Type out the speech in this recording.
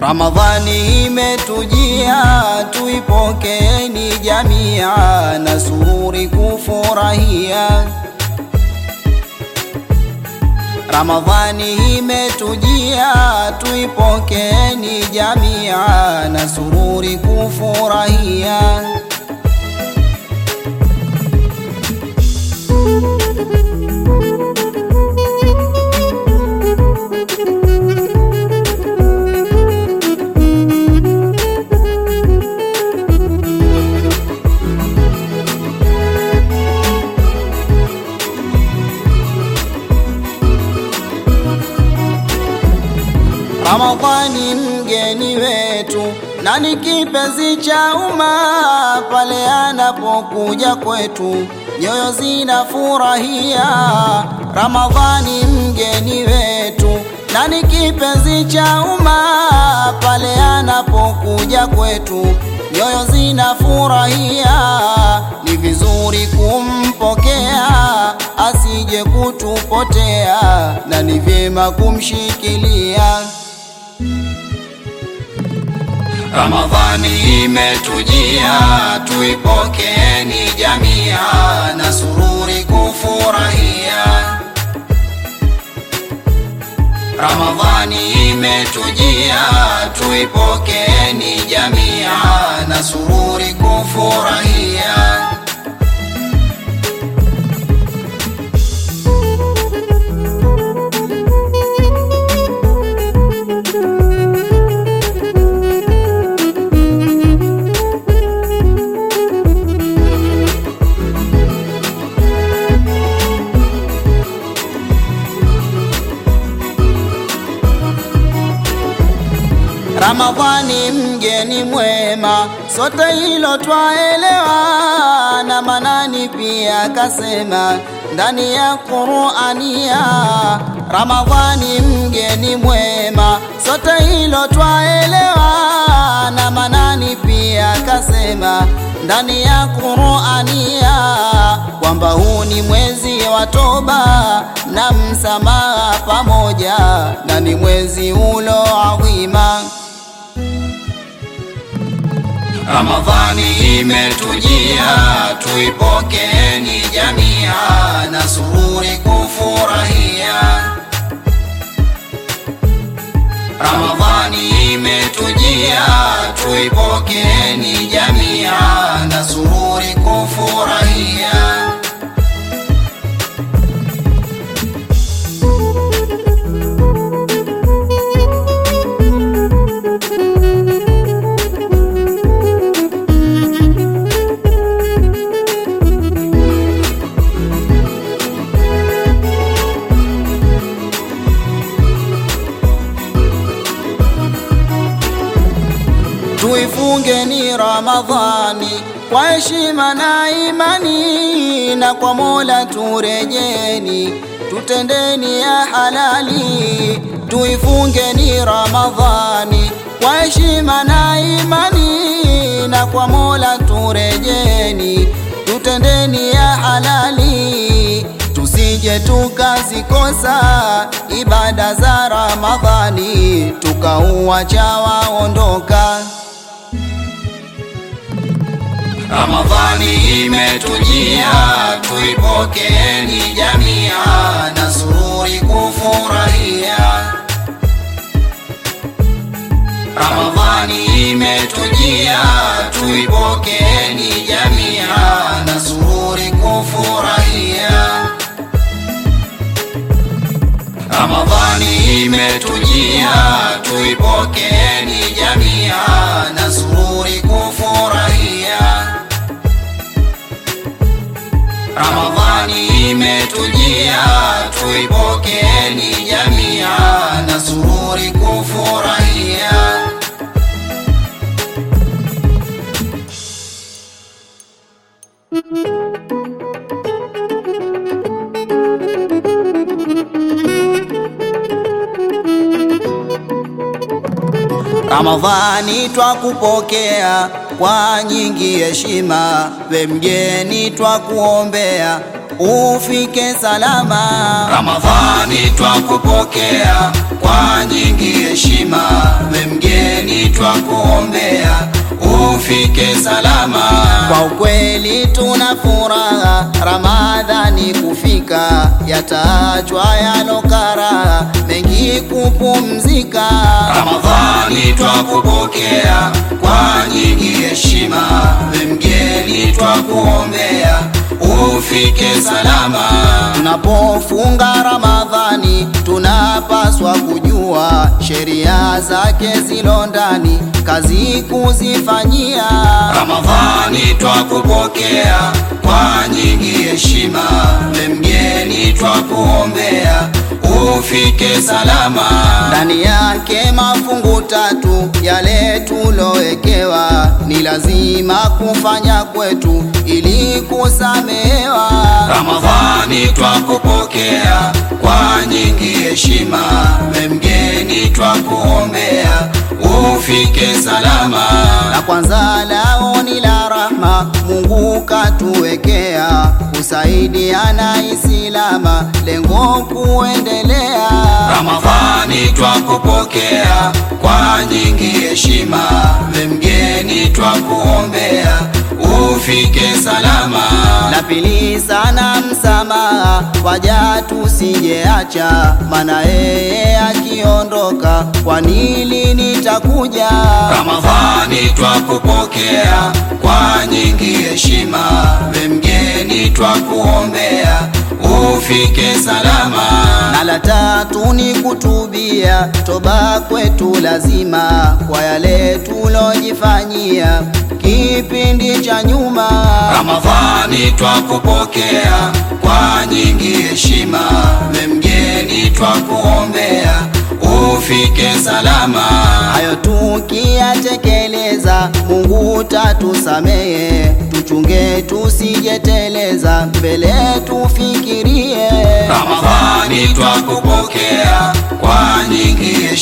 Ramadhani imetujia, tuipokeeni jamia na sururi kufurahia. Ramadhani imetujia, tuipokeeni jamia na sururi kufurahia. Ramadhani mgeni wetu na ni kipenzi cha umma, pale anapokuja kwetu nyoyo zinafurahia. Ramadhani mgeni wetu na ni kipenzi cha umma, pale anapokuja kwetu nyoyo zinafurahia. Ni vizuri kumpokea asije kutupotea, na ni vyema kumshikilia. Ramadhani imetujia, tuipokeeni jamia na sururi kufurahia. Ramadhani imetujia, tuipokeeni jamia na sururi kufurahia. Ramadhani mgeni mwema, sote hilo twaelewa, na Manani pia kasema ndani ya Qur'ania. Ramadhani mgeni mwema, sote hilo twaelewa, na Manani pia kasema ndani ya Qur'ania kwamba huu ni mwezi wa toba na msamaha pamoja, na ni mwezi ulo adhima. Ramadhani imetujia, tuipokeeni jamia na sururi kufurahia. Ramadhani imetujia, tuipokeeni jamia na sururi kufurahia. Tuifunge ni Ramadhani kwa heshima na imani, na kwa Mola turejeni, tutendeni ya halali. Tuifunge ni Ramadhani kwa heshima na imani, na kwa Mola turejeni, tutendeni ya halali. Tusije tukazikosa ibada za Ramadhani, tukauacha waondoka. Ramadhani imetujia, tuipokeeni jamia na sururi kufurahia. Ramadhani imetujia, tuipokeeni jamia na sururi kufurahia. Ramadhani imetujia, tuipokeeni jamia na sururi kufurahia. Ramadhani imetujia, tuipokeeni jamia na sururi kufurahia. Ramadhani twakupokea kwa nyingi heshima, we mgeni twakuombea ufike salama. Ramadhani twakupokea kwa nyingi heshima, we mgeni ufike salama. Kwa ukweli tuna furaha Ramadhani kufika, yataachwa yalokara mengi kupumzika. Ramadhani twakupokea kwa nyingi heshima, we mgeni twakuombea ufike salama. Tunapofunga Ramadhani tunapaswa kujua sheria zake zilo ndani, kazi kuzifanyia. Ramadhani twakupokea kwa nyingi heshima, we mgeni twakuombea ufike salama. Ndani yake mafungu tatu yale tulowekewa, ni lazima kufanya kwetu ili kusamehewa. Ramadhani twakupokea kwa nyingi heshima, we mgeni twakuombea ufike salama. La kwanza lao ni la rahma, Mungu katuwekea kusaidiana Islama, lengo kuendelea. Ramadhani twakupokea kwa nyingi heshima, we mgeni twakuombea ufike salama. La pili sana msamaha, waja tusijeacha, maana yeye akiondoka, kwa nini nitakuja? Ramadhani twakupokea kwa nyingi heshima, we mgeni twakuombea ufike salama. Na la tatu ni kutubia, toba kwetu lazima kwa yale tulojifanyia kipindi cha nyuma. Ramadhani twakupokea kwa nyingi heshima, we mgeni twakuombea ufike salama. Hayo tukiyatekeleza, Mungu tatusamehe, tuchunge tusijeteleza, mbele tufikirie. Ramadhani twakupokea kwa nyingi heshima